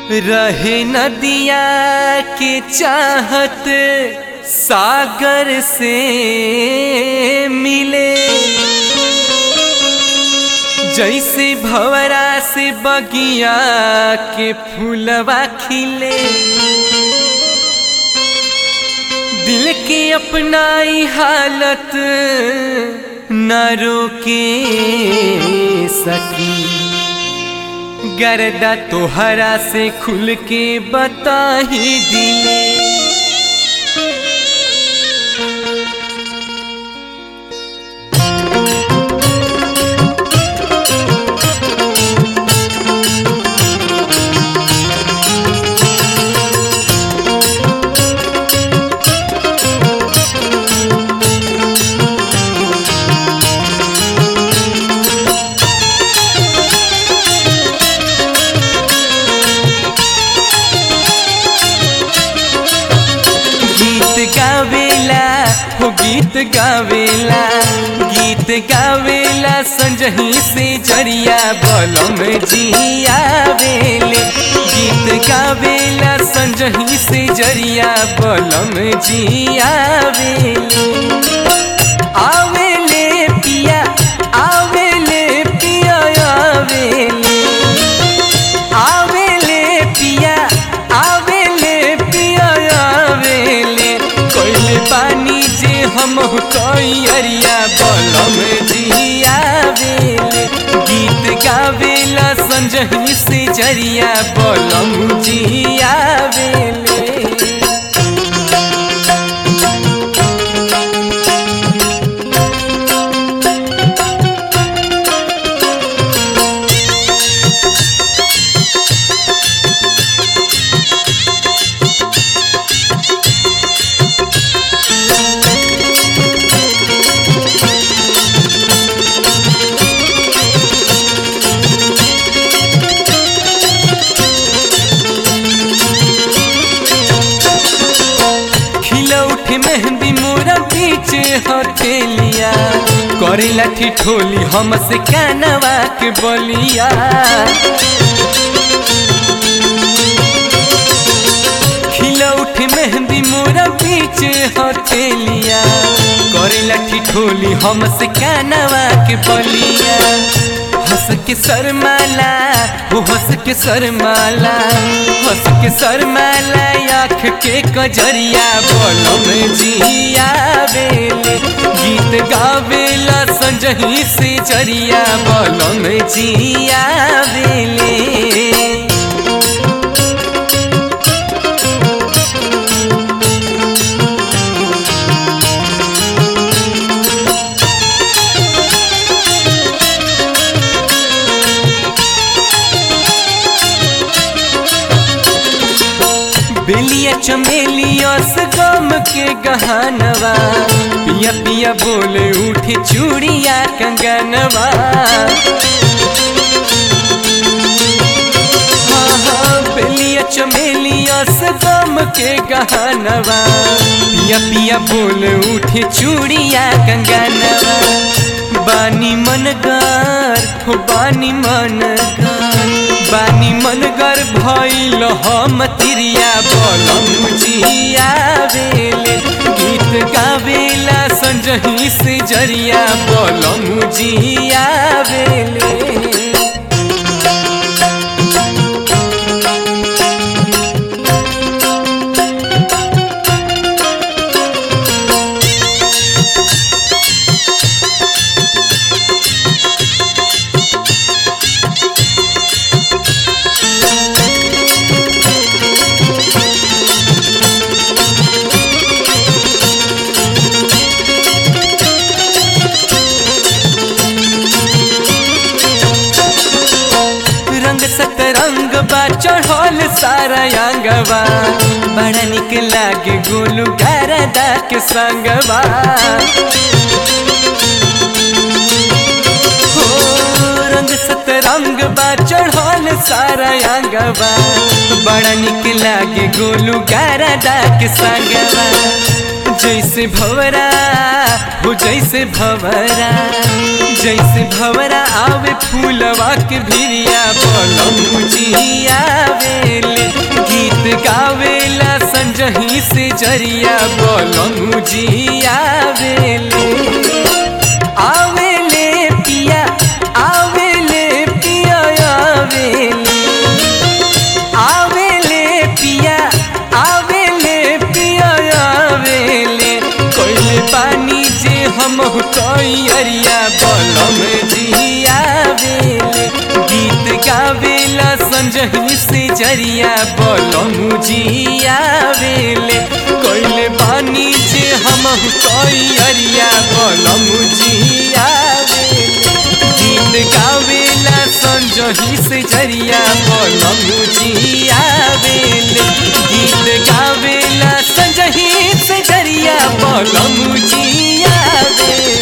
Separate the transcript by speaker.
Speaker 1: रहे नदिया के चाहत सागर से मिले जैसे भवरा से बगिया के फूलवा खिले दिल के अपनाई हालत न रोके सकी गर्दा तोहरा से खुल के बता ही दिले गीत गावेला हो गीत गावेला गीत गावेला संजही से जरिया बलम जिया वेले गीत गावेला संजही से जरिया बलम जिया वेले आवेले पिया आवेले पिया आवेले आवेले पिया आवेले पिया आवेले कोइले पानी जे हम कैरिया बलम जिया वेले गीत गावेला संजही से जरिया बलम जिया वेले खिला उठे मेहंदी मोरा पीछे हथेलिया करे लाठी ठोली हमसे कानवा के बलिया खिला उठे मेहंदी मोरा पीछे हथेलिया करे लाठी ठोली हमसे कानवा के बलिया हंस के शर्माला वो हंस के शर्माला हंस के शर्माला आँख के कजरिया बोलो में जिया बेले गीत गावेला संजही से जरिया बोलो में जिया बेले बेलिया चमेलियस गम के गहनवा पिया पिया बोले उठे चूड़िया कंगनवा हाँ हाँ बेलिया चमेलियस गम के गहनवा पिया पिया बोले उठे चूड़िया कंगनवा बानी मनगर हो बानी मनगर बानी मनगर भइल हम तिरिया बलम जिया बेले गीत गावेला संजही से जरिया बलम जिया बेले रंग सतरंग बा चढ़ल सारा अंगवा बड़ा निक लागे गोलू गारदा के संगवा हो रंग सतरंग बा चढ़ल सारा अंगवा बड़ा निक लागे गोलू गारदा के संगवा जैसे भवरा हो जैसे भवरा जैसे भवरा आवे फूलवा के भिरिया बलम जिया बेले संजही से जरिया बोलमु जी आवेले आवेले पिया आवेले पिया आवेले आवेले पिया आवेले पिया आवेले कोइले पानी जे हम तैयारिया बलम जी आवेले गीत गावेला संजही से जरिया बलम जी आवेले कोइले पानी जे हम तैयारिया बलम जी आवेले गीत गावेला संजही से जरिया बोलम जी आवेले गीत गावेला संजही से जरिया बोलम जी आवेले